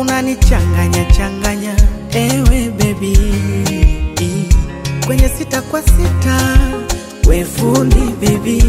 unanichanganya changanya, ewe baby, kwenye sita kwa sita, we fundi baby,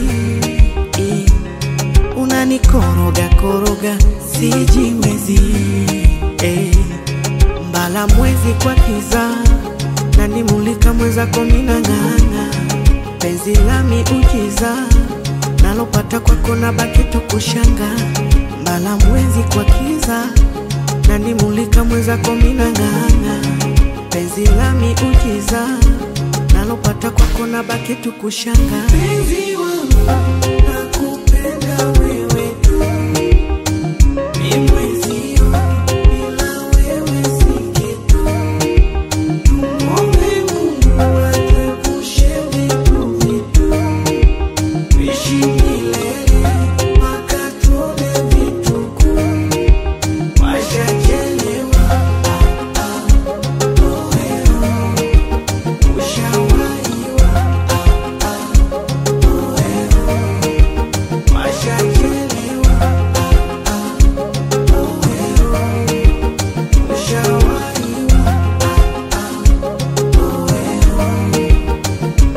unanikoroga koroga, sijiwezi eh. Mbala mwezi kwa kiza, nanimulika mwezako minang'ang'a, penzi lami ujiza, nalopata kwako na baki tukushanga. Mbala mwezi kwa kiza, nanimulika mwezako minang'ang'a, penzi lami ujiza, nalopata kwako na baki tukushanga. Penzi wangu, nakupenda wewe tu, mi mwezio, bila wewe si kitu. Tumwombe Mungu atuepushe vitu vitu, tuishi milele mpaka tuone vituko. Washachelewa, ah, ah, oeo. Ushawahiwa, ah, ah, oeo. Washachelewa, ah, ah, oeo. Ushawahiwa, ah, ah, oeo.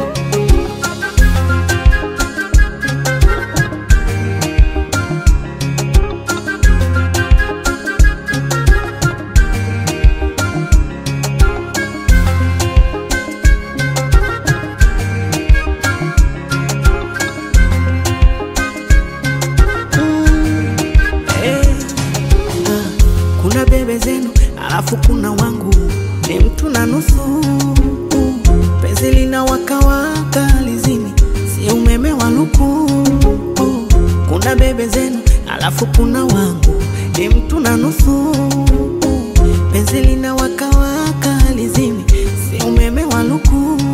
Eh, ah, kuna bebe zenu alafu kuna wangu ni mtu na nusu penzi lina wakawaka lizimi si umeme wa luku kuna bebe zenu alafu kuna wangu ni mtu na nusu penzi lina wakawaka lizimi si umeme wa luku